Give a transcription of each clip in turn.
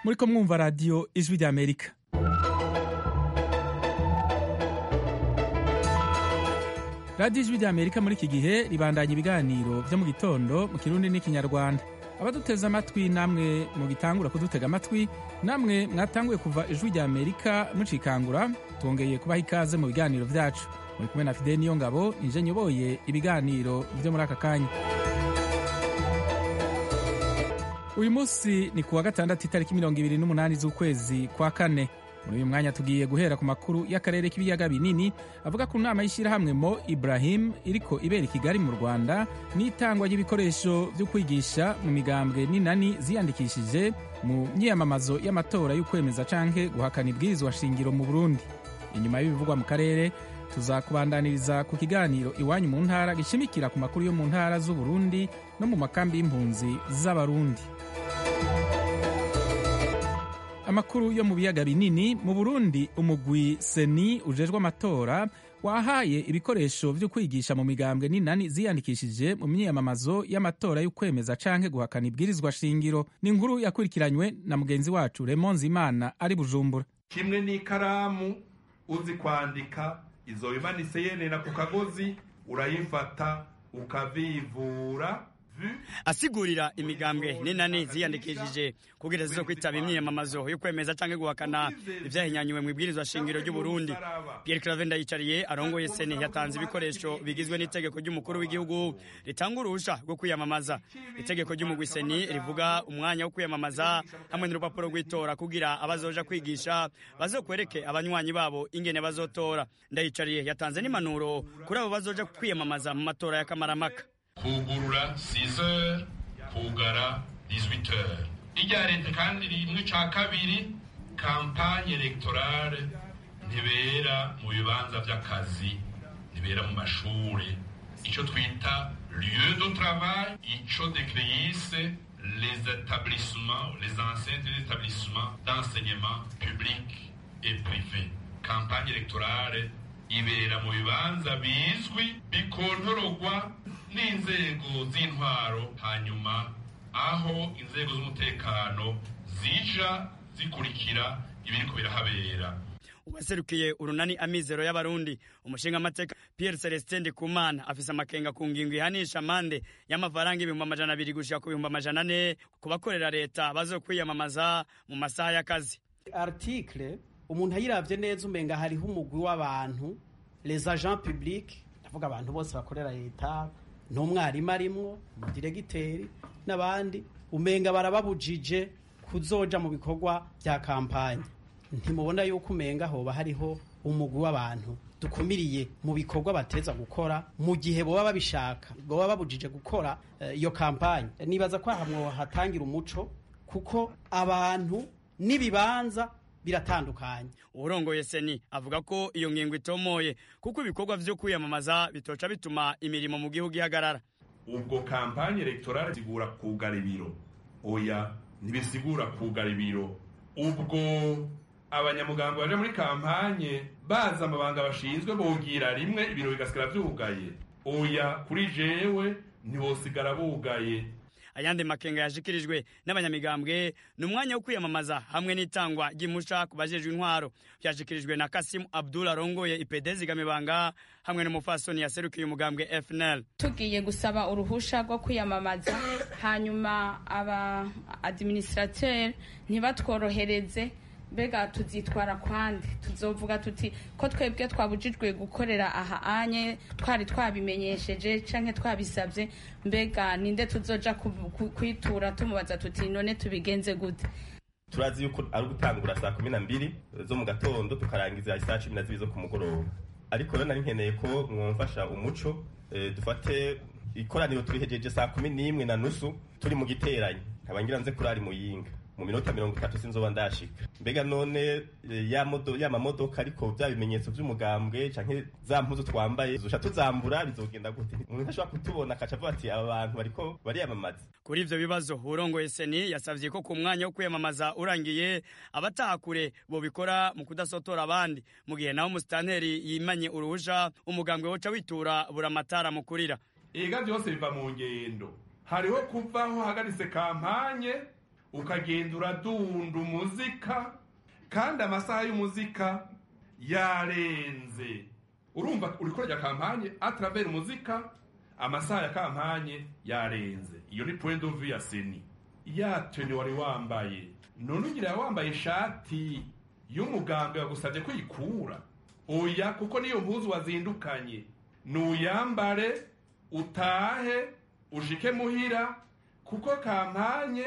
muriko mwumva radiyo ijwi ry'amerika radiyo ijwi ry'amerika muri iki gihe ribandanya ibiganiro byo mu gitondo mu kirundi n'ikinyarwanda abaduteze amatwi namwe mugitangura kudutega amatwi namwe mwatanguye kuva ijwi ry'amerika mucikangura twongeye kubaha ikaze mu biganiro byacu muri kumwe na fideli niyo ngabo nije nyoboye ibiganiro byo muri aka kanya uyu munsi ni kuwa gatandatu itariki mirongo ibiri n'umunani z'ukwezi kwa kane muri uyu mwanya tugiye guhera ku makuru y'akarere k'ibiyaga binini avuga ku nama y'ishyirahamwe mo ibrahim iriko ibera i kigali mu rwanda n'itangwa ry'ibikoresho byo kwigisha mu migambwe n'inani ziyandikishije mu myiyamamazo y'amatora y'ukwemeza canke guhakana ibwirizwa shingiro mu burundi inyuma y'ibivugwa mu karere tuzakubandaniriza ku kiganiro iwanyu mu ntara gishimikira ku makuru yo mu ntara z'uburundi no mu makambi y'impunzi z'abarundi amakuru yo mu biyaga binini mu burundi umugwi seni ujejwe amatora wahaye ibikoresho vyo kwigisha mu migambwe n'inani ziyandikishije mu myiyamamazo y'amatora y'ukwemeza canke guhakana ibwirizwa shingiro ni inkuru yakurikiranywe na mugenzi wacu remonzi imana ari bujumbura kimwe n'ikaramu uzi kwandika izo bimanitse yenera ku kagozi urayifata ukavivura asigurira imigambwe n'inani ziyandikishije kugira zizo kwitaba imyiyamamazo yo kwemeza canke guhakana ivyahinyanyuwe mu ibwirizwa shingiro ry'u Burundi Pierre Claver Ndayicariye arongoye seni yatanze ibikoresho bigizwe n'itegeko ry'umukuru w'igihugu ritanga uruhusha rwo kwiyamamaza itegeko ry'umugwi seni rivuga umwanya wo kwiyamamaza hamwe n'urupapuro rw'itora kugira abazoja kwigisha bazokwereke abanywanyi babo ingene bazotora Ndayicariye yatanze n'impanuro kuri abo bazoja kwiyamamaza mu matora y'akamaramaka kugurura 6h kugara 18h irya leta kandi rimwe ca kabiri kampanye electorale ntibera mu bibanza vy'akazi ntibera mu mashure ico twita lieu de travail ico decreise les établissements les enseignes des établissements d'enseignement public et privé kampanye electorale ibera mu bibanza bizwi bikontorogwa n'inzego z'intwaro hanyuma aho inzego z'umutekano zija zikurikira ibiriko birahabera uwaserukiye urunani amizero y'abarundi umushinga amateka Pierre Celestin Ndikumana afise amakenga ku ngingo ihanisha amande y'amafaranga ibihumbi amajana abiri gushika ku bihumbi amajana ane ku bakorera leta bazokwiyamamaza mu masaha y'akazi article umuntu ayiravye neza umenga hariho umugwi w'abantu les agents publics ndavuga abantu bose bakorera leta n'umwarimu arimwo umudiregiteri n'abandi umenga barababujije kuzoja mu bikorwa bya kampanye ntimubona yuko umenga hoba hariho umugwi w'abantu dukumiriye mu bikorwa bateza gukora mu gihe boba babishaka boba babujije gukora iyo uh, kampanye nibaza ko ahamwo hatangira umuco kuko abantu n'ibibanza biratandukanye urongoye seni avuga ko iyo ngingo itomoye kuko ibikorwa vyo kwiyamamaza bitoca bituma imirimo mu gihugu ihagarara ubwo kampanye electorale sigura kugara ibiro oya ntibisigura kugara ibiro ubwo abanyamugambo baje muri kampanye baza amabanga bashinzwe bogira rimwe ibiro bigasigara vyugaye oya kuri jewe ntibosigara bugaye ayandi makenga yashikirijwe n'abanyamigambwe ni umwanya wo kwiyamamaza hamwe n'itangwa ry'imusha ku bajejwe intwaro byashikirijwe na kasimu abdul arongoye ipede zigamibanga hamwe n'umufasoni yaserukiye umugambwe fnl tugiye gusaba uruhusha rwo kwiyamamaza hanyuma aba administrateur ntibatworohereze mbega tuzitwara kwandi tuzovuga tuti ko twebwe twabujijwe gukorera aha anye twari twabimenyesheje canke twabisabye mbega ninde tuzoja kwitura tumubaza tuti none tubigenze gute turazi yuko ari ugutangura saa kumi na mbiri zo mu gatondo tukarangiza isaa cumi na zibiri zo ku mugoroba ariko rero nari nkeneye ko mwumfasha umuco dufate ikoraniro turihejeje saa kumi n'imwe na nusu turi mu giteranyi nkabangira nze kurari muyinga mu minota mirongo itatu sinzoba ndashika mbega none ya modo ya mamodoka ariko bya bimenyetso by'umugambwe canke za mpuzu twambaye zosha tuzambura bizogenda gute umuntu ntashobora kutubona akaca avuga ati aba bantu bariko bariyamamaza kuri ivyo bibazo urongoye seni yasavye ko ku mwanya wo kwiyamamaza urangiye abataha kure bobikora mu kudasotora abandi mu gihe naho umusitanteri yimanye uruhusha umugambwe woca witura buramatara mukurira ega vyose biva mu ngendo hariho kuvaho hagaritse kampanye ukagenda uradunda umuzika kandi amasaha y'umuzika yarenze urumva uri kurya kampanye atravera umuzika amasaha ya kampanye yarenze iyo ni point of view ya seni ya teni wari wambaye none ugira wambaye ishati y'umugambwe wagusabye kuyikura oya kuko niyo mpuzu wazindukanye nuyambare utahe ushike muhira kuko kampanye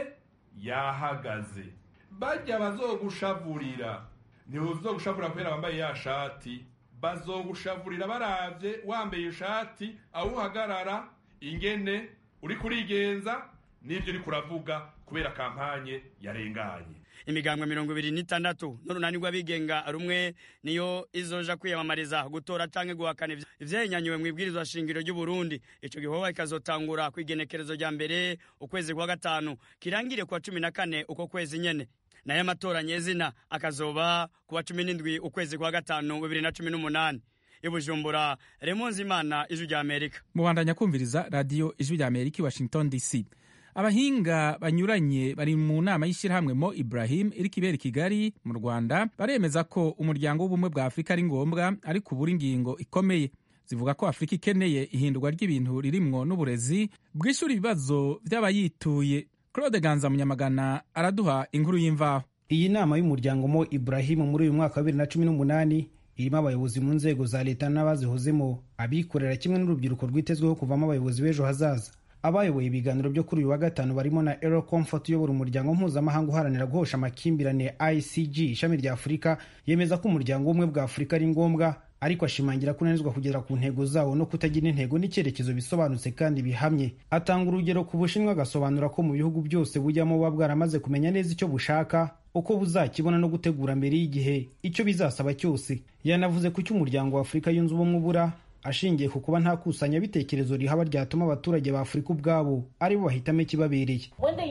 yahagaze bajya bazogushavurira ntibuzogushavurira kubera wambaye ya shati bazogushavurira baravye wambaye ishati aho uhagarara ingene uri kurigenza n'ibyo uri kuravuga kubera kampanye yarenganye imigambwe mirongo ibiri n'itandatu n'urunani rw'abigenga rumwe niyo izoja kwiyamamariza gutora canke guhakana ivyahinyanyuwe mu ibwirizwa shingiro ry'u Burundi ico gikorwa kikazotangura kw'igenekerezo rya mbere ukwezi kwa gatanu kirangire kwa cumi na kane uko kwezi nyene nayo amatora nyezina akazoba kuwa cumi n'indwi ukwezi kwa gatanu bibiri na cumi n'umunani ibujumbura remonzi imana ijwi rya amerika mubandanya kumviriza radiyo ijwi rya amerika i washington dc abahinga banyuranye bari mu nama y'ishyirahamwe mo ibrahim iri kibera i kigali mu rwanda baremeza ko umuryango w'ubumwe bwa afurika ari ngombwa ariko ubura ingingo ikomeye zivuga ko afurika ikeneye ihindurwa ry'ibintu ririmwo n'uburezi bwishyura ibibazo by'abayituye claude ganza munyamagana araduha inkuru y'imvaho iyi nama y'umuryango mo ibrahim muri uyu mwaka wa bibiri na cumi n'umunani irimo abayobozi mu nzego za leta n'abazihozemo abikorera kimwe n'urubyiruko rwitezweho kuvamo abayobozi b'ejo hazaza abayoboye ibiganiro byo kuri uyu wa gatanu barimo na Ero Comfort uyobora umuryango mpuzamahanga uharanira guhosha amakimbirane ICG ishami rya Afurika yemeza ko umuryango w'ubumwe bwa Afurika ari ngombwa ariko ashimangira ko unanizwa kugera ku ntego zawo no kutagira intego n'icyerekezo bisobanutse kandi bihamye atanga urugero ku bushinwa agasobanura ko mu bihugu byose bujyamo buba bwaramaze kumenya neza icyo bushaka uko buzakibona no gutegura mbere y'igihe icyo bizasaba cyose yanavuze ko icyo umuryango wa Afurika yunze ubumwe ubura ashingiye ku kuba nta kusanyabitekerezo rihaba ryatuma abaturage ba afurika ubwabo ari bo bahitamo ikibabereye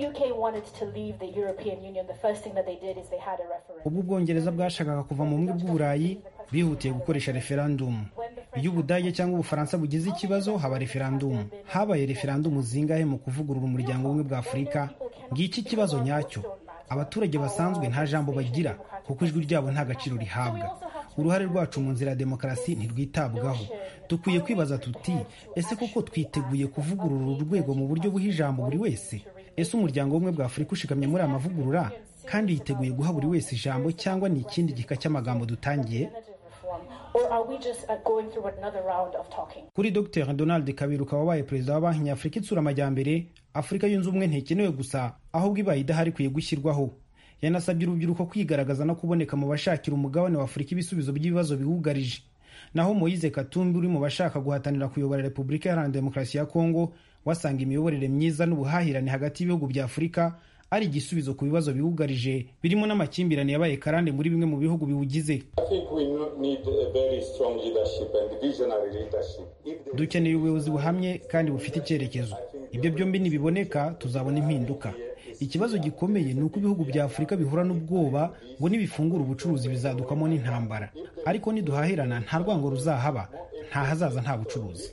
ubwo ubwongereza bwashakaga kuva mu bumwe bw'uburayi bihutiye gukoresha referandumu iyo ubudage cyangwa ubufaransa bugize ikibazo haba referandumu habaye referandumu zingahe mu kuvugurura umuryango w'ubumwe bwa afurika ngiki ikibazo nyacyo abaturage basanzwe nta jambo bagira kuko ijwi ryabo nta gaciro rihabwa uruhare rwacu mu nzira ya demokarasi ntirwitabwaho dukwiye kwibaza tuti ese koko twiteguye kuvugurura uru rwego mu buryo buha ijambo buri wese ese umuryango w'ubumwe bwa afurika ushikamye muri aya mavugurura kandi yiteguye guha buri wese ijambo cyangwa ni ikindi gika cy'amagambo dutangiye kuri dr donald kabiruka wabaye perezida wa banki nyafurika itsura amajyambere afurika yunze ubumwe ntikenewe gusa ahubwo ibaye idahari ikwiye gushyirwaho yanasabye urubyiruko kwigaragaza no kuboneka mu bashakira umugabane wa afurika ibisubizo by'ibibazo biwugarije naho moyize katumbi uri mu bashaka guhatanira kuyobora repubulika iharanira demokarasi ya kongo wasanga imiyoborere myiza n'ubuhahirane hagati y'ibihugu bya afurika ari igisubizo ku bibazo biwugarije birimo n'amakimbirane yabaye karande muri bimwe mu bihugu biwugize dukeneye ubuyobozi buhamye kandi bufite icyerekezo ibyo byombi nibiboneka tuzabona impinduka ikibazo gikomeye ni uko ibihugu bya afurika bihura n'ubwoba ngo nibifungura ubucuruzi bizadukamo n'intambara ariko niduhahirana nta rwango ruzahaba nta hazaza nta bucuruzi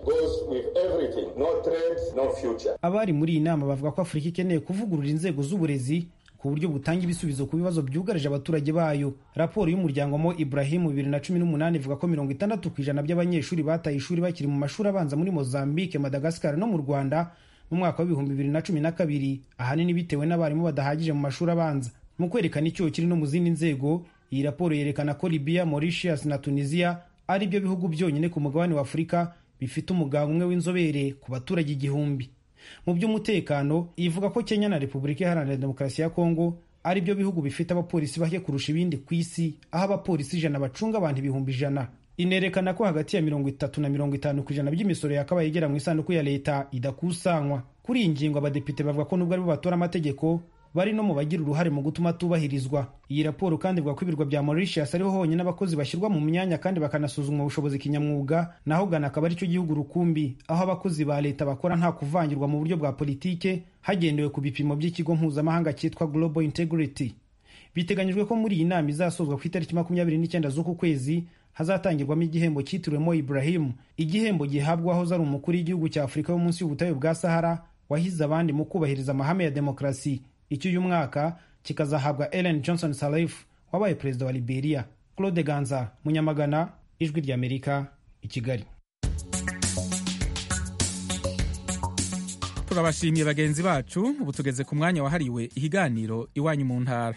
abari muri iyi nama bavuga ko afurika ikeneye kuvugurura inzego z'uburezi ku buryo butanga ibisubizo ku bibazo byugarije abaturage bayo raporo y'umuryango mo ibrahimu bibiri na cumi n'umunani ivuga ko mirongo itandatu ku ijana by'abanyeshuri bataye ishuri bakiri mu mashuri abanza muri mozambique madagascar no mu rwanda mu mwaka w'ibihumbi bibiri na cumi na kabiri ahanini bitewe n'abarimu badahagije mu mashuri abanza mu kwerekana icyo kiri no mu zindi nzego iyi raporo yerekana ko libya mauritius na tunisia ari byo bihugu byonyine ku mugabane wa afurika bifite umuganga umwe w'inzobere ku baturage igihumbi mu by'umutekano ivuga ko kenya na repubulika iharanira demokarasi ya kongo ari byo bihugu bifite abapolisi bake kurusha ibindi ku isi aho abapolisi ijana bacunga abantu ibihumbi ijana inerekana ko hagati ya mirongo itatu na mirongo itanu ku ijana by'imisoro yakabaye igera mu isanduku ya leta idakusanywa kuri iyi ngingo abadepite bavuga ko nubwo aribo batora amategeko bari no mu bagira uruhare mu gutuma atubahirizwa iyi raporo kandi ivuga ko ibirwa bya Mauritius ariho honyine abakozi bashyirwa mu myanya kandi bakanasuzumwa ubushobozi kinyamwuga naho Ghana akaba aricyo gihugu rukumbi aho abakozi ba leta bakora nta kuvangirwa mu buryo bwa politike hagendewe ku bipimo by'ikigo mpuzamahanga cyitwa Global Integrity biteganyijwe ko muri iyi nama izasozwa ku itariki makumyabiri n'icyenda z'uku kwezi hazatangirwamo igihembo cyitiriwe Mo Ibrahim igihembo gihabwa aho ari umukuru w'igihugu cya Afurika yo munsi y'ubutayu bwa Sahara wahize abandi mu kubahiriza amahame ya demokarasi icy'uyu mwaka kikazahabwa ellen johnson sirleaf wabaye perezida wa liberia claude ganza munyamagana ijwi ry'amerika i kigali turabashimiye bagenzi bacu ubu tugeze ku mwanya wahariwe ihiganiro iwanyu mu ntara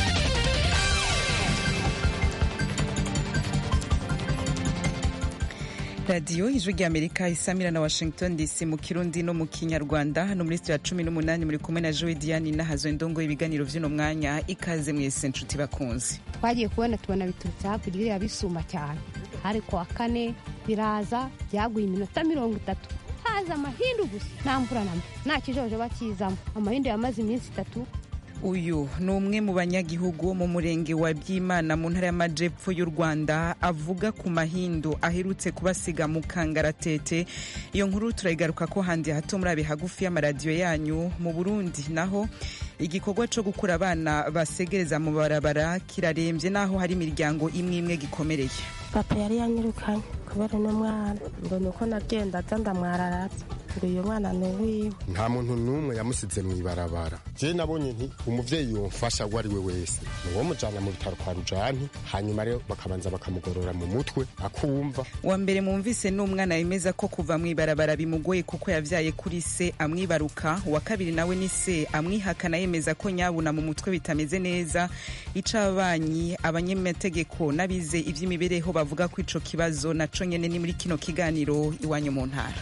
radiyo ijwi ry'amerika isamira na washington dc mu kirundi no mu kinyarwanda hano muri sitiyo ya cumi n'umunani muri kumwe na joe diane nahazo indongo y'ibiganiro by'uno mwanya ikaze mwese nshuti bakunzi twagiye kubona tubona biturutse hakurya iriya bisuma cyane hari kuwa kane biraza byaguye iminota mirongo itatu haza amahindu gusa nta mvura na mba nta kijojo bakizamo amahindu yamaze iminsi itatu uyu ni umwe mu banyagihugu mu murenge wa byimana mu ntara y'amajepfo y'u rwanda avuga ku mahindu aherutse kubasiga mu kangaratete iyo nkuru turayigaruka ko handi hato muri abe hagufi y'amaradiyo yanyu mu burundi naho igikorwa cyo gukura abana basegereza mu barabara kirarembye naho hari imiryango imwe imwe gikomereye papa yari yanyirukanye kubera uno mwana ngo ni uko nagenda aza ndamwararatse ngo uyu mwana ni uwiwe nta muntu n'umwe yamusize mu ibarabara je nabonye nti umuvyeyi yomfasha uwo ari we wese ni uwo mujana mu bitaro kwa rujani hanyuma rero bakabanza bakamugorora mu mutwe akumva wa mbere mwumvise ni umwana yemeza ko kuva mu ibarabara bimugoye kuko yavyaye kuri se amwibaruka uwa kabiri nawe ni se amwihakana yemeza ko nyabuna mu mutwe bitameze neza icabanyi abanyamategeko n'abize ivy'imibereho bavuga ko ico kibazo naco nyene ni muri kino kiganiro iwanyu mu ntara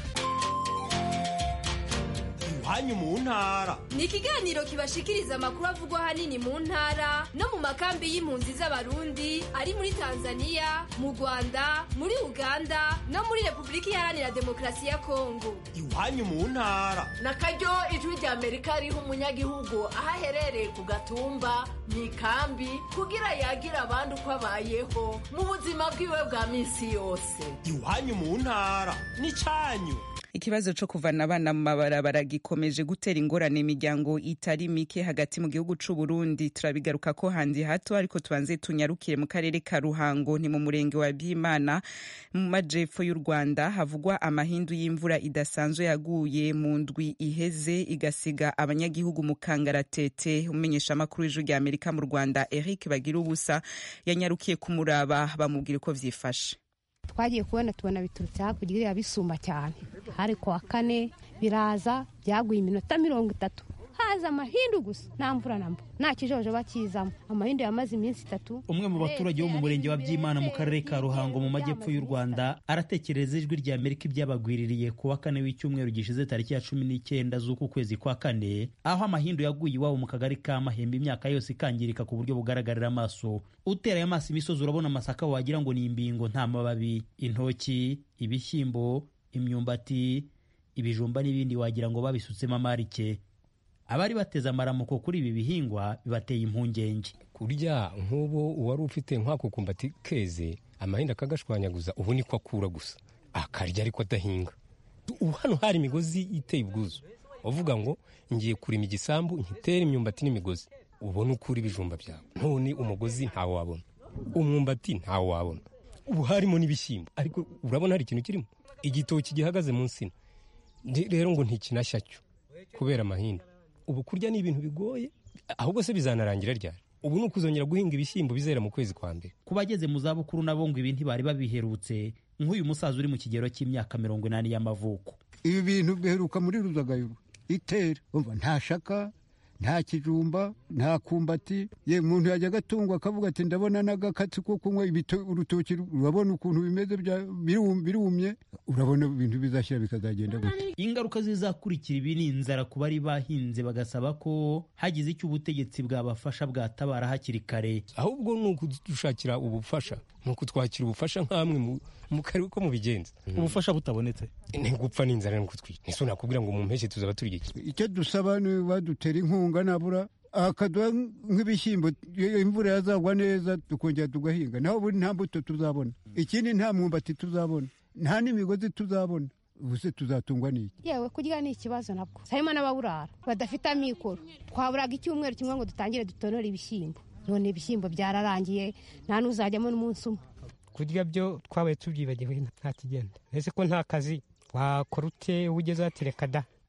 iwanyu mu ntara ni ikiganiro kibashikiriza amakuru avugwa ahanini mu ntara no mu makambi y'impunzi z'abarundi ari muri tanzania mu rwanda muri uganda no muri repubulika iharanira demokarasi ya kongo iwanyu mu ntara na karyo ijwi rya amerika riha umunyagihugu aho aherereye ku gatumba mu ikambi kugira yagira abandi uko abayeho mu buzima bwiwe bwa minsi yose iwanyu mu ntara ni cyanyu ikibazo cyo kuvana abana mu mabarabara gikomeje gutera ingorane imiryango itari mike hagati mu gihugu c'u Burundi turabigaruka ko handi hato ariko tubanze tunyarukire mu karere ka Ruhango ni mu murenge wa Byimana mu majepfo y'u Rwanda havugwa amahindu y'imvura idasanzwe yaguye mu ndwi iheze igasiga abanyagihugu mu kangaratete umenyesha amakuru y'ijwi rya Amerika mu Rwanda Eric Bagira ubusa yanyarukiye kumuraba bamubwira uko vyifashe twagiye kubona tubona biturutse hakurya iriya bisuma cyane hari kuwa kane biraza byaguye iminota mirongo itatu haza amahindu gusa nta mvura na mba nta kijojo bakizamo amahindu yamaze iminsi itatu umwe mu baturage bo mu murenge wa byimana mu karere ka ruhango mu majyepfo y'u rwanda aratekereza ijwi rya amerika ibyabagwiririye ku wa kane w'icyumweru gishize tariki ya cumi n'icyenda z'uku kwezi kwa kane aho amahindu yaguye iwabo mu kagari ka mahembe imyaka yose ikangirika ku buryo bugaragarira amaso uteraye amaso imisozi urabona amasaka wagira ngo ni imbingo nta mababi intoki ibishyimbo imyumbati ibijumba n'ibindi wagira ngo babisutsemo amarike abari bateze amaramuko kuri ibi bihingwa bibateye impungenge kurya nk'ubu uwari ufite nk'akukumbati keze amahinda akagashwanyaguza ubu niko akura gusa akarya ariko adahinga ubu hano hari imigozi iteye ubwuzu uvuga ngo ngiye kurima igisambu nkitere imyumbati n'imigozi ubone ukura ibijumba byawe none umugozi ntawo wabona umwumbati ntawo wabona ubu harimo n'ibishyimbo ariko urabona hari ikintu kirimo igitoki gihagaze mu nsina rero ngo ntikinashya cyo kubera amahinda ubu kurya ni ibintu bigoye ahubwo se bizanarangira ryari ubu ni ukuzongera guhinga ibishyimbo bizera mu kwezi kwa mbere ku bageze mu zabukuru nabo ngo ibi ntibari babiherutse nk'uyu musaza uri mu kigero cy'imyaka mirongo inani y'amavuko ibi bintu biheruka muri ruzagayuru itera umva nta shaka nta kijumba nta kumbati ye umuntu yajya agatungwa akavuga ati ndabona n'agakatsi ko kunywa urutoki urabona ukuntu bimeze birumye urabona ibintu bizashyira bikazagenda gute ingaruka zizakurikira ibi ni inzara ku bari bahinze bagasaba ko hagize icyo ubutegetsi bwabafasha bwatabara hakiri kare ahubwo ni ukudushakira ubufasha ni ukutwakira ubufasha nk'amwe mu karere ko mubigenza ubufasha butabonetse ni gupfa n'inzara no kutwica ese nakubwira ngo mu mpeshyi tuzaba turi iki icyo dusaba ni badutera inkunga nabura akaduha nk'ibishyimbo imvura yazagwa neza tukongera tugahinga naho ubundi nta mbuto tuzabona ikindi nta mwumbati tuzabona nta n'imigozi tuzabona ubuse tuzatungwa n'iki yewe kurya ni ikibazo nabwo harimo n'ababurara badafite amikoro twaburaga icyumweru kimwe ngo dutangire dutonore ibishyimbo none ibishyimbo byararangiye nta n'uzajyamo n'umunsi umwe kurya byo twabaye tubyibagiwe nta kigenda ese ko nta kazi wakora ute ugeze watereka da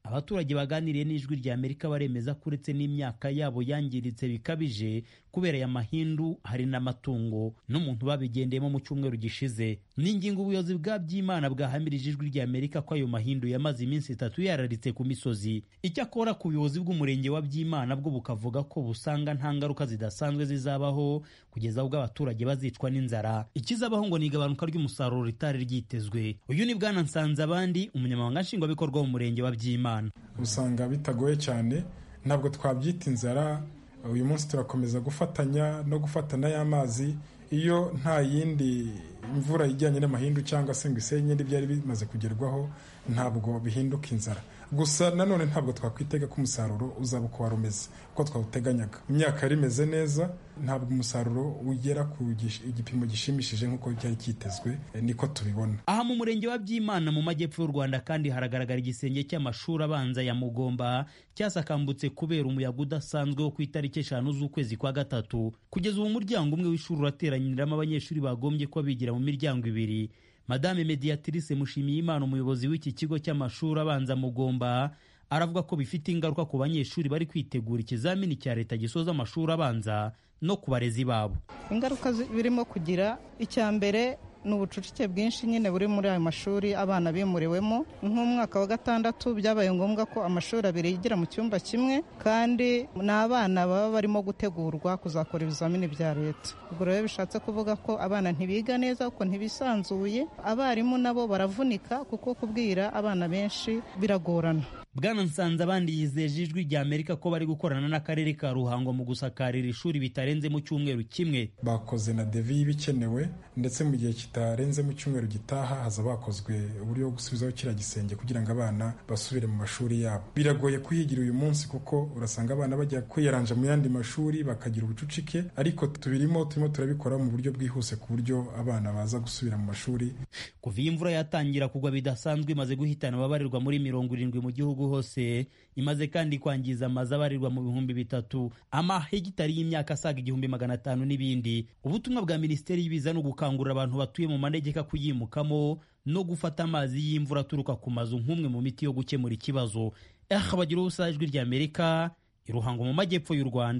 abaturage baganiriye n'ijwi rya amerika baremeza ko uretse n'imyaka yabo yangiritse bikabije kubera aya mahindu hari n'amatungo n'umuntu babigendeyemo mu cyumweru gishize ni ingingo ubuyobozi bwa byimana bwahamirije ijwi rya amerika ko ayo mahindu yamaze iminsi itatu yararitse ku misozi icyakora ku buyobozi bw'umurenge wa byimana bwo bukavuga ko busanga nta ngaruka zidasanzwe zizabaho kugeza ubwo abaturage bazicwa n'inzara ikizabaho ngo ni igabanuka ry'umusaruro ritari ryitezwe uyu ni bwana nsanze abandi umunyamabanga nshingwabikorwa w'umurenge wa byimana usanga bitagoye cyane ntabwo twabyita inzara uyu munsi turakomeza gufatanya no gufatana y'amazi iyo nta yindi imvura ijyanye n'amahindu cyangwa se ngo isenye n'ibyari bimaze kugerwaho ntabwo bihinduka inzara gusa nanone ntabwo twakwitega ko umusaruro uzaba uko wari umeze uko twawuteganyaga imyaka yari imeze neza ntabwo umusaruro ugera ku igipimo gishimishije nk'uko cyari cyitezwe niko tubibona aha mu murenge wa byimana mu majyepfo y'u rwanda kandi haragaragara igisenge cy'amashuri abanza ya mugomba cyasakambutse kubera umuyaga udasanzwe wo ku itariki eshanu z'ukwezi kwa gatatu kugeza ubu umuryango umwe w'ishuri urateranyiriramo abanyeshuri bagombye kuba bigira mu miryango ibiri madame mediatrice mushimiyimana umuyobozi w'iki kigo cy'amashuri abanza mugomba aravuga ko bifite ingaruka ku banyeshuri bari kwitegura ikizamini cya leta gisoza amashuri abanza no ku barezi babo ingaruka birimo kugira icya mbere ni ubucucike bwinshi nyine buri muri ayo mashuri abana bimuriwemo nk'umwaka wa gatandatu byabaye ngombwa ko amashuri abiri yigira mu cyumba kimwe kandi ni abana baba barimo gutegurwa kuzakora ibizamini bya leta ubwo rero bishatse kuvuga ko abana ntibiga neza kuko ntibisanzuye abarimu nabo baravunika kuko kubwira abana benshi biragorana bwana nsanze abandi yizeje ijwi rya amerika ko bari gukorana n'akarere ka ruhango mu gusakarira ishuri bitarenze mu cyumweru kimwe bakoze na devi y'ibikenewe ndetse mu gihe kitarenze mu cyumweru gitaha haza bakozwe uburyo bwo gusubizaho kiriya gisenge kugira ngo abana basubire mu mashuri yabo biragoye kuhigira uyu munsi kuko urasanga abana bajya kwiyaranja mu yandi mashuri bakagira ubucucike ariko tubirimo turimo turabikora mu buryo bwihuse ku buryo abana baza gusubira mu mashuri kuva iyi imvura yatangira kugwa bidasanzwe imaze guhitana ababarirwa muri mirongo irindwi mu gihugu hose imaze kandi kwangiza amazu abarirwa mu bihumbi bitatu amahegitari y'imyaka asaga igihumbi magana atanu n'ibindi ubutumwa bwa minisiteri y'ibiza ni ugukangurira abantu batuye mu manegeka kuyimukamo no gufata amazi y'imvura aturuka ku mazu nk'umwe mu miti yo gukemura ikibazo aha bagira ubusa ijwi rya amerika iruhango mu majyepfo y'u rwanda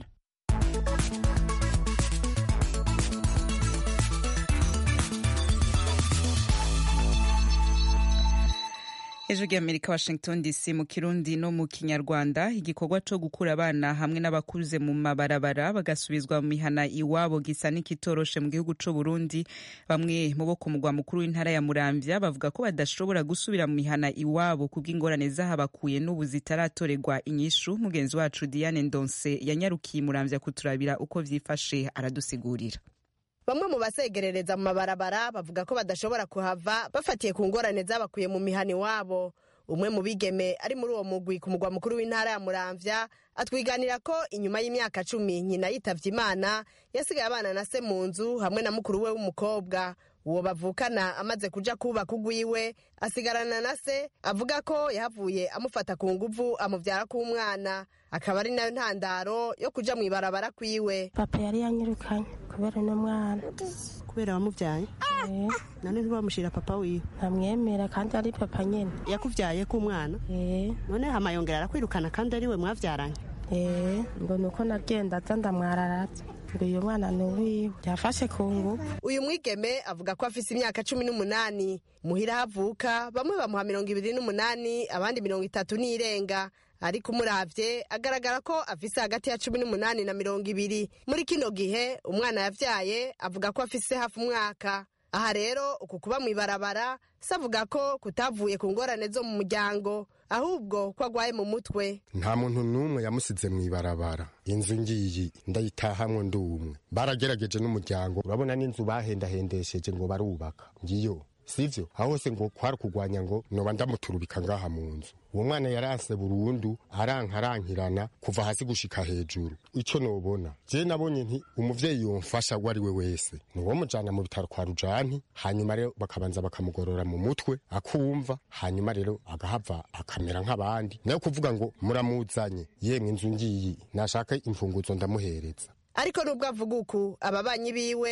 ejo ry'amerika washington dc mu kirundi no mu kinyarwanda igikorwa cyo gukura abana hamwe n'abakuze mu mabarabara bagasubizwa mu mihana iwabo gisa n'ikitoroshe mu gihugu cy'u burundi bamwe mu bo ku mugwa mukuru w'intara ya muramvya bavuga ko badashobora gusubira mu mihana iwabo kubw'ingorane zahabakuye n'ubu zitaratorerwa inyishu mugenzi wacu diane ndonse yanyarukiye muramvya kuturabira uko vyifashe aradusigurira bamwe mu basegerereza mu mabarabara bavuga ko badashobora kuhava bafatiye ku ngorane zabakuye mu mihana iwabo umwe mu bigeme ari muri uwo mugwi ku mugwa mukuru w'intara ya muramvya atwiganira ko inyuma y'imyaka cumi nyina yitavye imana yasigaye abana na se mu nzu hamwe na mukuru we w'umukobwa uwo bavukana amaze kuja kubaka ugwiwe asigarana na se avuga ko yahavuye amufata ku nguvu amuvyara k'umwana akaba ari nayo ntandaro yo kuja mw'ibarabara kwiwe papa yari yanyirukanye kubera uno mwana kubera wamuvyaye none ntibamushira papa wiwe ntamwemera kandi ari papa nyene yakuvyaye k'umwana none hama yongera arakwirukana kandi ari we mwavyaranye ngo nuko nagenda aza ndamwararatse ngo uyu mwana ni uwiwe yafashe ku nguvu uyu mwigeme avuga ko afise imyaka cumi n'umunani muhira havuka bamwe bamuha mirongo ibiri n'umunani abandi mirongo itatu n'irenga ariko umuravye agaragara ko afise hagati ya cumi n'umunani na mirongo ibiri muri kino gihe umwana yavyaye avuga ko afise hafi umwaka aha rero uku kuba mw'ibarabara se avuga ko kutavuye ku ngorane zo mu muryango ahubwo ko agwaye mu mutwe nta muntu n'umwe yamusize mw'ibarabara inzu ngiyi ndayitahamwe ndi umwe baragerageje n'umuryango urabona n'inzu bahendahendesheje ngo barubaka ngiyo sivyo aho hose ngo kwari kugwanya ngo noba ndamuturubika ngaha mu nzu uwo mwana yaranse burundu arankarankirana kuva hasi gushika hejuru ico nobona je nabonye nti umuvyeyi yomfasha uwo ari we wese niwo mujana mu bitaro kwa rujanti hanyuma rero bakabanza bakamugorora mu mutwe akumva hanyuma rero agahava akamera nk'abandi nayo kuvuga ngo muramuzanye yemwe inzu ngiyi nashaka imfunguzo ndamuhereza ariko nubwo avuga uku ababanyi biwe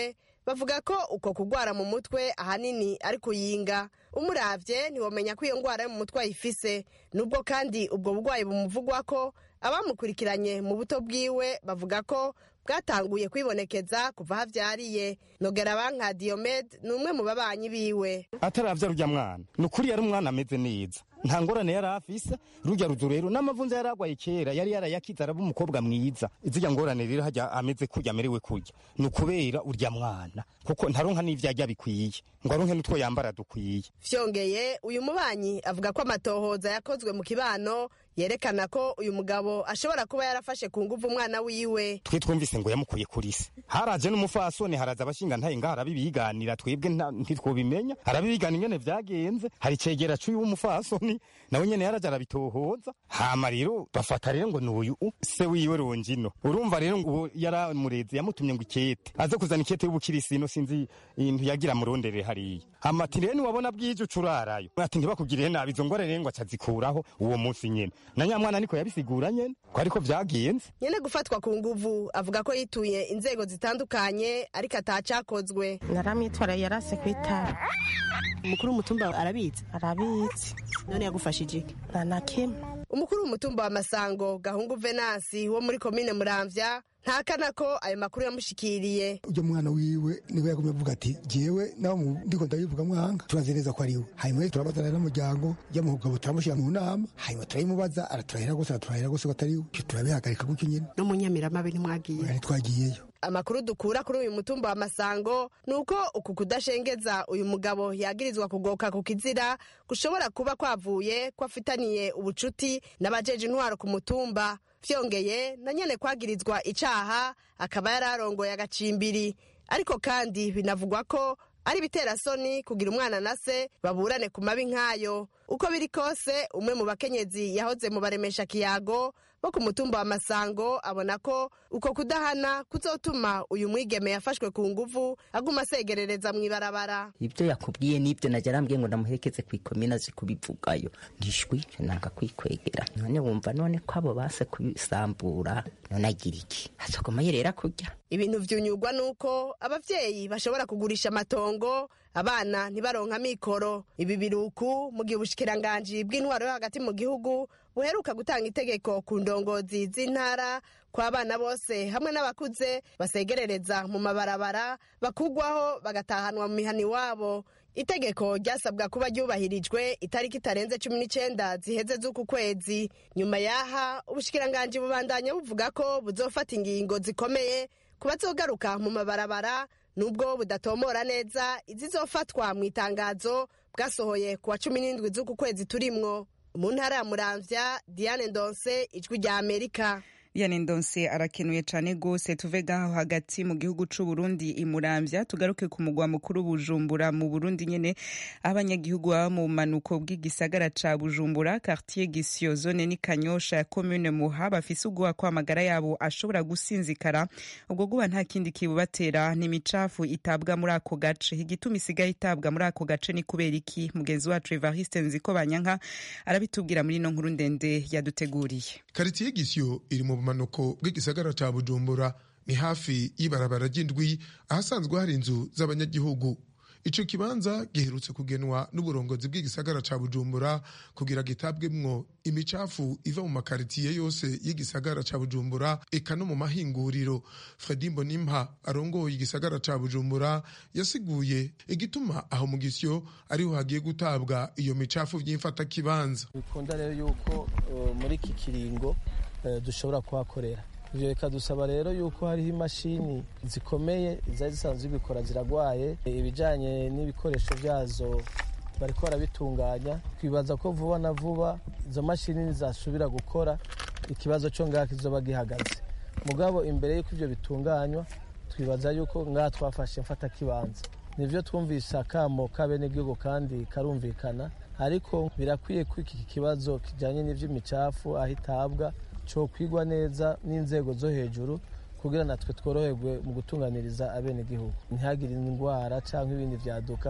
bavuga ko uko kugwara mu mutwe ahanini ari kuyinga umuravye ntiwomenya ko iyo ngwara yo mu mutwe ayifise nubwo kandi ubwo burwayi bumuvugwa ko abamukurikiranye mu buto bwiwe bavuga ko bwatanguye kwibonekeza kuva havyariye nogera banka Diomed ni umwe mu babanyi biwe ataravya rurya mwana ni ukuri yari umwana ameze neza nta ngorane yari afise rurya ruzu rero n'amavunza yari agwaye kera yari yarayakize araba umukobwa mwiza izirya ngorane rero hajya ameze kurya amerewe kurya ni ukubera urya mwana kuko ntaronka n'ivyo arya bikwiye ngo aronke n'utwo yambara dukwiye vyongeye uyu mubanyi avuga ko amatohoza yakozwe mu kibano yerekana ko uyu mugabo ashobora kuba yarafashe ku nguvu umwana wiwe twe twumvise ngo yamukuye kuri se haraje n'umufasoni haraza abashinga ntaye ngaho arabibiganira twebwe ntitwobimenya arabibigana ingene vyagenze hari cegera c'uyu w'umufasoni nawe nyene yaraja arabitohoza hama rero bafata rero ngo n'uyu se wiwe rongino urumva rero ngo yaramureze yamutumye ngo ikete aze kuzana ikete y'ubukirisino sinzi intu yagira murondere hariya hama ati rero niwabona bwije ucurarayo ati ntibakugirire nabi izo ngorane rero ngo acazikuraho uwo munsi nyene na nyamwana niko yabisigura nyene ko ariko vyagenze nyene gufatwa ku nguvu avuga ko yituye inzego zitandukanye ariko atacakozwe naramwitwara yarase kwitara umukuru w'umutumba arabizi arabizi none yagufashije iki nta na kimwe umukuru w'umutumba wa masango gahungu venasi wo muri komine muramvya ntakana ko ayo makuru yamushikiriye ujya mwana wiwe niwe yagumye avuga ati jewe nawe ndiko ndabivuga mwanga turazi neza ko ari we hanyuma turabazana n'umuryango y'amugabo turamushyira mu nama hanyuma turayimubaza araturahira gose araturahira gose ko atari we turabihagarika gutyo nyine no mu nyamiramabe ntimwagiye ntitwagiyeyo amakuru dukura kuri uyu mutumba wa masango ni uko uku kudashengeza uyu mugabo yagirizwa kugoka ku kizira gushobora kuba kwavuye ko afitaniye ubucuti n'abajeje intwaro ku mutumba vyongeye na nyene kwagirizwa icaha akaba yari arongoye agacimbiri ariko kandi binavugwa ko ari biterasoni kugira umwana na se baburane ku mabi nk'ayo uko biri kose umwe mu bakenyezi yahoze mu baremesha kiyago bo ku mutumba wa masango abona ko uko kudahana kuzotuma uyu mwigeme yafashwe ku nguvu aguma asegerereza mu ibarabara ibyo yakubwiye n'ibyo najya arambwiye ngo ndamuherekeze ku ikomina azi kubivugayo ndishwi nanga kwikwegera none wumva none ko abo base kubisambura none agira iki azogoma yerera kurya ibintu vyunyurwa nuko abavyeyi bashobora kugurisha amatongo abana ntibaronka mikoro ibi biruku mu gihe ubushikiranganji bw'intwaro yo hagati mu gihugu buheruka gutanga itegeko ku ndongozi z'intara ko abana bose hamwe n'abakuze basegerereza mu mabarabara bakugwaho bagatahanwa mu mihana iwabo itegeko ryasabwa kuba ryubahirijwe itariki itarenze cumi n'icenda ziheze z'uku kwezi nyuma yaha ubushikiranganji bubandanya buvuga ko buzofata ingingo zikomeye ku bazogaruka mu mabarabara nubwo budatomora neza izizofatwa mu itangazo bwasohoye ku wa cumi n'indwi z'uku kwezi turimwo mu ntara ya muramvya diane ndonse ijwi rya amerika Diane Ndonse arakenuye cane gose tuve gaho hagati mu gihugu c'u Burundi imuramvya tugaruke ku mugwa mukuru Bujumbura mu Burundi nyene abanyagihugu baba mu manuko bw'igisagara ca Bujumbura quartier Gisio zone ni Kanyosha ya commune Muha bafise ubwoba ko amagara yabo ashobora gusinzikara ubwo guba nta kindi kibubatera ni imicafu itabwa muri ako gace igituma isigaye itabwa muri ako gace ni kubera iki mugenzi wacu Evariste Nziko Banyanka arabitubwira muri no nkuru ndende yaduteguriye Quartier Gisio iri mu bumanuko bw'igisagara ca Bujumbura ni hafi y'ibarabara ry'indwi ahasanzwe hari inzu z'abanyagihugu ico kibanza giherutse kugenwa n'uburongozi bw'igisagara ca Bujumbura kugira gitabwemwo imicafu iva mu makaritiye yose y'igisagara ca Bujumbura eka no mu mahinguriro Fredy Mbonimpa arongoye igisagara ca Bujumbura yasiguye igituma aho mu gisyo ariho hagiye gutabwa iyo micafu vy'imfata kibanza bikunda rero yuko uh, muri iki kiringo uh, dushobora kuhakorera ivyo bikadusaba rero yuko hariho imashini zikomeye zari zisanzwe zibikora ziragwaye ibijanye n'ibikoresho vyazo bariko barabitunganya twibaza ko vuba na vuba izo mashini nizasubira gukora ikibazo co ngaha kizoba gihagaze mugabo imbere y'uko ivyo bitunganywa twibaza yuko ngaha twafashe mfata kibanza nivyo twumvise akamo k'abenegihugu kandi karumvikana ariko birakwiye ko iki kibazo kijanye n'ivy'imicafu aho itabwa cyo kwigwa neza n'inzego zo hejuru kugira natwe tworoherwe mu gutunganiriza abenegihugu ntihagire indwara cyangwa ibindi vyaduka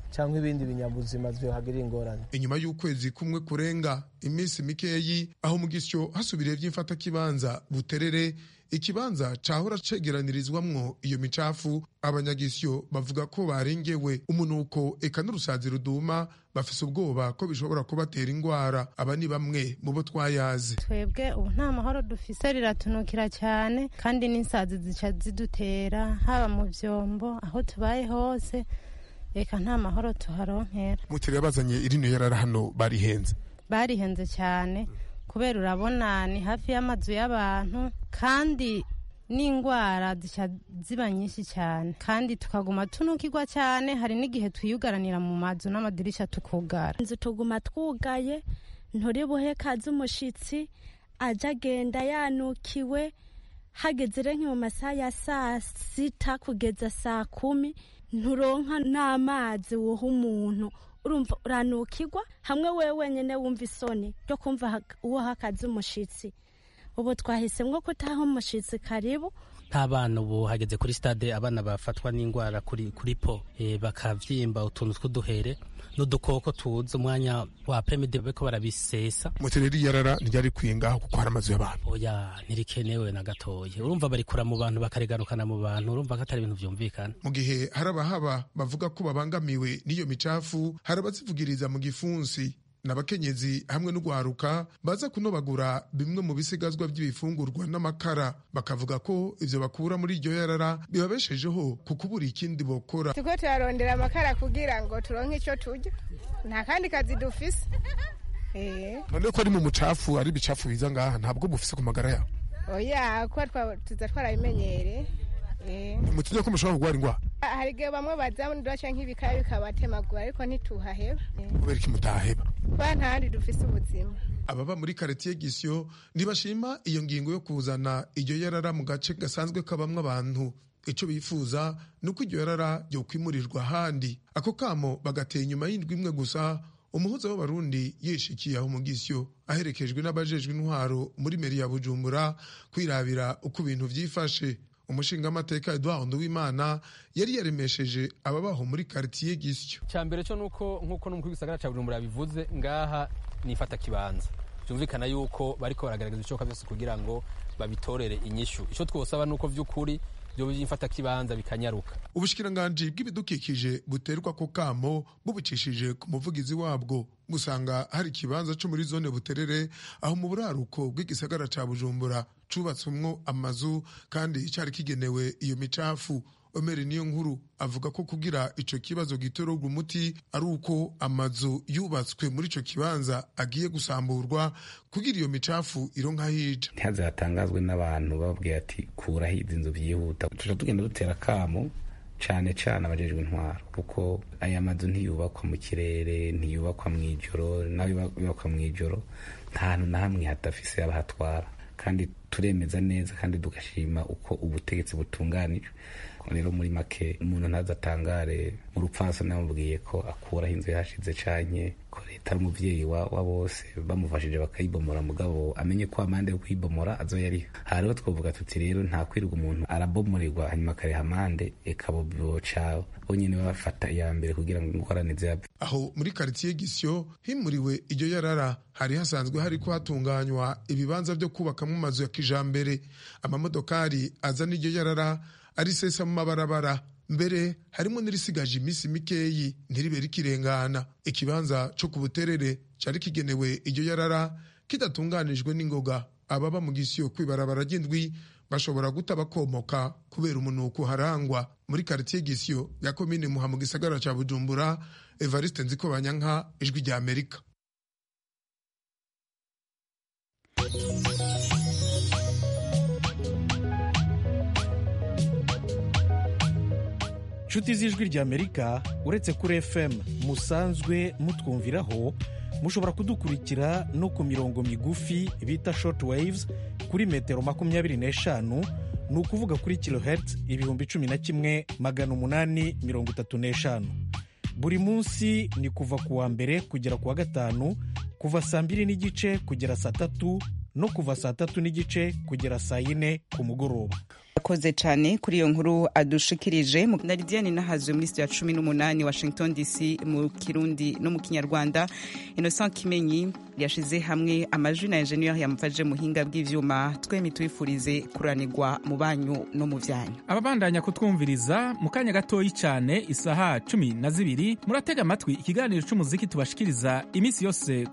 cyangwa ibindi binyabuzima vyohagirira ingorane inyuma y'ukwezi kumwe kurenga iminsi mikeyi aho mu gisyo hasubiriye vy'imfatakibanza buterere ikibanza cahora cegeranirizwamwo iyo micafu abanyagisyo bavuga ko barengewe umunuko eka n'urusazi ruduma bafise ubwoba ko bishobora kubatera ingwara aba ni bamwe mu bo twayazi twebwe ubu nta mahoro dufise riratunukira cyane kandi n'insazi zica zidutera haba mu vyombo aho tubaye hose reka nta mahoro tuharonkera mutiriwe bazanye irino yarara hano barihenze barihenze cyane kubera urabona ni hafi y'amazu y'abantu kandi n'indwara zica ziba nyinshi cyane kandi tukaguma tunukirwa cyane hari n'igihe twiyugaranira mu mazu n'amadirisha tukugara inzu tuguma twugaye nturi buhe kazi umushitsi aja agenda yanukiwe hageze rero nki mu masaha ya saa sita kugeza saa kumi nturonka n'amazi wuha umuntu urumva uranukirwa hamwe wewe wenyine wumva isoni ryo kumva uwo hakaze umushitsi ubu twahisemo kutaha umushitsi karibu nk'abana ubu hageze kuri stade abana bafatwa n'indwara kuri kuri po e, bakavyimba utuntu tw'uduhere n'udukoko tuza umwanya wa pemide beko barabisesa mutireri yarara ntiryari kwingaho kuko hari amazu y'abantu oya ntirikenewe na gatoya urumva barikura mu bantu bakarigarukana mu bantu urumva ko atari ibintu vyumvikana mu gihe hari abahaba bavuga ko babangamiwe n'iyo micafu hari abazivugiriza mu gifunsi n'abakenyezi hamwe n'ugwaruka baza kunobagura bimwe mu bisigazwa by'ibifungurwa n'amakara bakavuga ko ivyo bakura muri iryo yarara bibabeshejeho ku kubura ikindi bokora turiko turarondera amakara kugira ngo turonke ico turya nta kandi kazi dufise none ko ari mu mucafu ari ibicafu biza ngaha ntabwo mufise ku magara yawe oya kuba tuza twarabimenyere mutinye ko mushobora kurwara ingwara hari igihe bamwe baza baca nk'ibikaya bikabatemagura ariko ntituhaheba kubera iki mutaheba kuba ntahandi dufise ubuzima ababa muri karitiye gisyo ntibashima iyo ngingo yo kuzana iryo yarara mu gace gasanzwe kabamwo abantu icyo bifuza ni uko iryo yarara ryokwimurirwa ahandi ako kamo bagateye inyuma y'indwi imwe gusa umuhuza w'abarundi yishikiye aho mu gisyo aherekejwe n'abajejwe intwaro muri meri ya bujumbura kwirabira uko ibintu vyifashe umushingamateka Edouard Nduwimana yari yaremesheje ababaho muri quartier gisyo cyambere cyo nuko nkuko n'umukuru w'isagara ca Bujumbura bivuze ngaha nifata kibanza byumvikana yuko bariko baragaragaza icoka byose kugira ngo babitorere inyishu ico twosaba nuko vy'ukuri byo byifata kibanza bikanyaruka ubushikiranganji bw'ibidukikije buterwa ko kamo bubicishije ku muvugizi wabwo gusanga hari ikibanza cyo muri zone buterere aho mu buraruko bw'igisagara ca bujumbura cubatswemwo amazu kandi cyari kigenewe iyo micafu omeri niyo nkuru avuga ko kugira ico kibazo gitorerwa umuti ari uko amazu yubatswe muri ico kibanza agiye gusamburwa kugira iyo micafu ironka hija ntihaze hatangazwe n'abantu bababwiye ati kuraho izi nzu byihuta tuja tugenda dutera kamo cane cane abajejwe intwaro kuko aya mazu ntiyubakwa mu kirere ntiyubakwa mu ijoro nayo yubakwa mu ijoro nta hantu na hamwe hadafise abahatwara kandi turemeza neza kandi tugashima uko ubutegetsi butunganijwe rero muri make umuntu ntazatangare mu rupfasa namubwiye ko akuraho inzu yashize canke ko leta ari umuvyeyi wa, wa bose bamufashije bakayibomora mugabo amenye ko amande yo kuyibomora azoyariha hariho twovuga tuti rero nta kwirirwa umuntu arabomoregwa hanyuma akareha amande eka boca bonyene bafata iya mbere kugira ngo ingorane ziyave aho muri karitiye gisyo himuriwe iryo yarara hari hasanzwe hariko hatunganywa ibibanza vyo kubakamwo amazu ya kijambere amamodokari azana iryo yarara arisesa mu mabarabara mbere harimo n'irisigaje iminsi mikeyi ntiribe rikirengana ikibanza co ku buterere cari kigenewe iryo yarara kidatunganijwe n'ingoga ababa mu gisiyo kwibarabara ry'indwi bashobora guta bakomoka kubera umunuko harangwa muri karitiye gisiyo ya komine muha mu gisagara ca bujumbura evariste nziko banyanka ijwi rya amerika inshuti z'ijwi ry'amerika uretse kuri fm musanzwe mutwumviraho mushobora kudukurikira no ku mirongo migufi bita short waves kuri metero makumyabiri n'eshanu ni ukuvuga kuri kilohertz ibihumbi cumi na kimwe magana umunani mirongo itatu n'eshanu buri munsi ni kuva ku wa mbere kugera ku wa gatanu kuva saa mbiri n'igice kugera saa tatu no kuva saa tatu n'igice kugera saa yine ku mugoroba akoze cyane kuri iyo nkuru adushikirije na lidiane nahazwe muri sitiyo ya cumi n'umunani washington dc mu kirundi no mu kinyarwanda innocent kimenyi yashize hamwe amajwi na enjeniyeri yamufashije muhinga bw'ivyuma twemi twifurize kuranirwa mu banyu no mu vyanyu ababandanya kutwumviriza mu kanya gatoyi cyane isaha cumi na zibiri muratega amatwi ikiganiro c'umuziki tubashikiriza iminsi yose